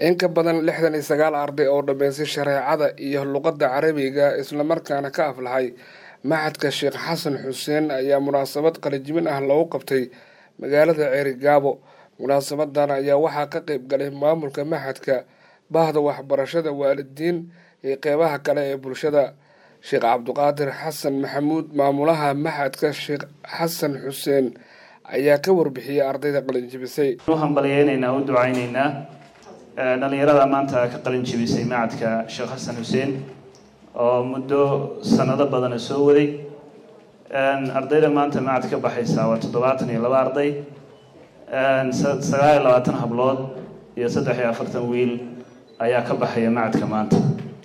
in ka badan lixdan iyo sagaal arday oo dhammaystay shareecada iyo luqadda carabiga islamarkaana ka aflahay maxadka sheekh xasan xuseen ayaa munaasabad qalijibin ah loogu qabtay magaalada ceerigaabo munaasabadan ayaa waxaa ka qeyb galay maamulka maxadka bahda waxbarashada waalidiin iyo qeybaha kale ee bulshada sheekh cabdiqaadir xasan maxamuud maamulaha maxadka sheekh xasan xuseen ayaa ka warbixiyey ardayda qalinjibisay u hambalyeynaynaa u ducayneynaa dhalinyarada maanta ka qalin jibisay macadka sheekh xasan xuseen oo muddo sanado badana soo waday ardayda maanta macad ka baxaysa waa toddobaatan iyo laba arday sagaal iyo labaatan hablood iyo saddex iyo afartan wiil ayaa ka baxaya macadka maanta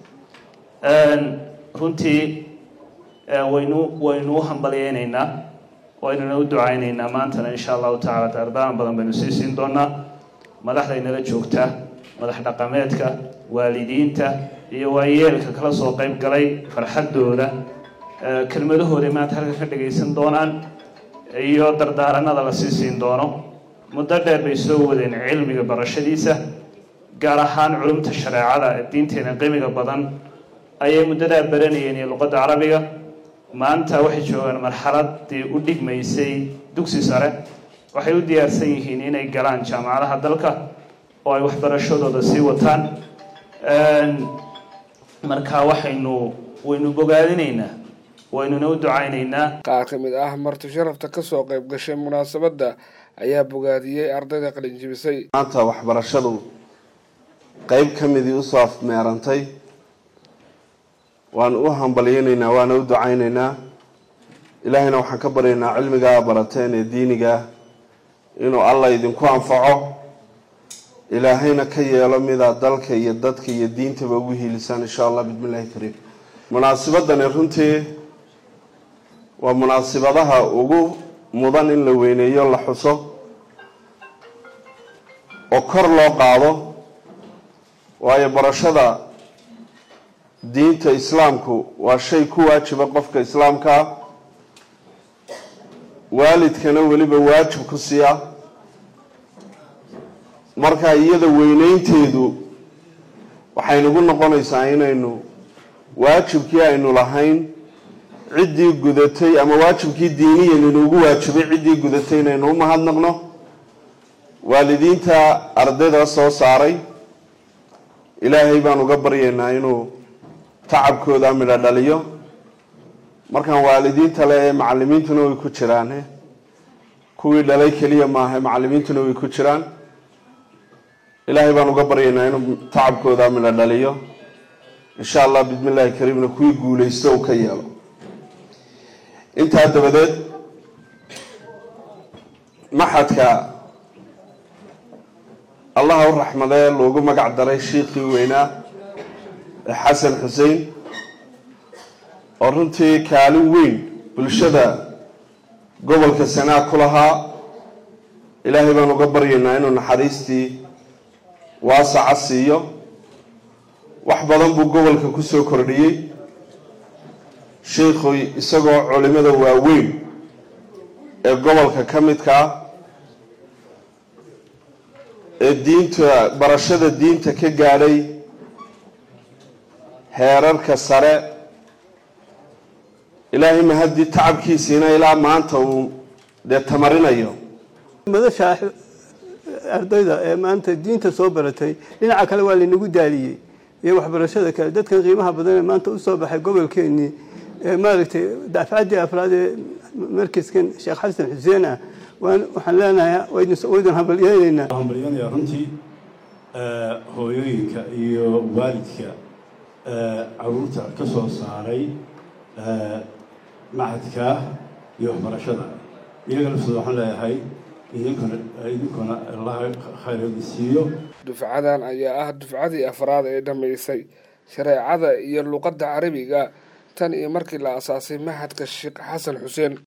runtii waynu waynu u hambalyeyneynaa waynuna u ducayneynaa maantana insha allahu tacala dardaaran badan baynu sii siin doonaa madaxdaynala joogta madax dhaqameedka waalidiinta iyo waayeelka kala soo qeyb galay farxaddooda kelmadahooday maanta halka ka dhagaysan doonaan iyo dardaaranada la sii siin doono muddo dheer bay soo wadeen cilmiga barashadiisa gaar ahaan culumta shareecada ee diinteena qiimiga badan ayay muddadaa baranayeen iyo luqadda carabiga maanta waxay joogaan marxaladii u dhigmaysay dugsi sare waxay u diyaarsan yihiin inay galaan jaamacadaha dalka oo ay waxbarashadooda sii wataan marka waxaynu waynu bogaadinaynaa waynuna u ducaynaynaa qaar ka mid ah marti sharafta kasoo qeyb gashay munaasabadda ayaa bogaadiyey ardayda qalinjibisay maanta waxbarashadu qeyb ka midii usoo afmeerantay waanu u hambalyeynaynaa waana u ducaynaynaa ilaahayna waxaan ka baryaynaa cilmigaa barateen ee diinigaa inuu allah idinku anfaco ilaahayna ka yeelo midaa dalka iyo dadka iyo diintaba ugu hiilisaan insha allah bismillahi kariim munaasibadani runtii waa munaasibadaha ugu mudan in la weyneeyo la xuso oo kor loo qaado waayo barashada diinta islaamku waa shay ku waajiba qofka islaamkaa waalidkana weliba waajib ku siiya marka iyada weyneynteedu waxaynugu noqonaysaa inaynu waajibkii aynu lahayn ciddii gudatay ama waajibkii diiniyan inuugu waajibay ciddii gudatay inaynu u mahadnaqno waalidiinta ardayda soo saaray ilaahay baan uga baryaynaa inuu tacabkooda midho dhaliyo markaan waalidiinta le ee macalimiintuna way ku jiraan kuwii dhalay keliya maaha macalimiintuna way ku jiraan ilaahay baan uga baryaynaa inuu tacabkooda midho dhaliyo insha allah bismi illaahi kariimna kuwii guulaysto u ka yeelo intaa dabadeed maxadka allaha u raxmadee loogu magac daray shiikhii weynaa xasan xuseen oo runtii kaalin weyn bulshada gobolka sanaa ku lahaa ilaahay baan uga baryaynaa inuu naxariistii waasaca siiyo wax badan buu gobolka kusoo kordhiyey sheikhu isagoo culimada waaweyn ee gobolka ka midkaa ee diinta barashada diinta ka gaadhay heerarka sare ilaahay mahaddii tacabkiisiina ilaa maanta uu dee tamarinayo madasha ardayda ee maanta diinta soo baratay dhinaca kale waa laynagu daaliyey iyo waxbarashada kale dadkan qiimaha badan ee maanta usoo baxay gobolkeenii ee maaragtay dafcaddii afraad ee markaskan sheekh xasan xuseen ah waxaan leenahay waydin hambalyeyneynaa hambalyeynayaa runtii hooyooyinka iyo waalidka caruurta ka soo saaray macadka iyo waxbarashada iyaga laftooda waxaan leeyahay idinkuna idinkuna allaha khayroodi siiyo dufcadan ayaa ah dufcadii afraad ee dhammaysay shareecada iyo luqadda carabiga tan iyo markii la asaasay maxadka sheekh xasan xuseen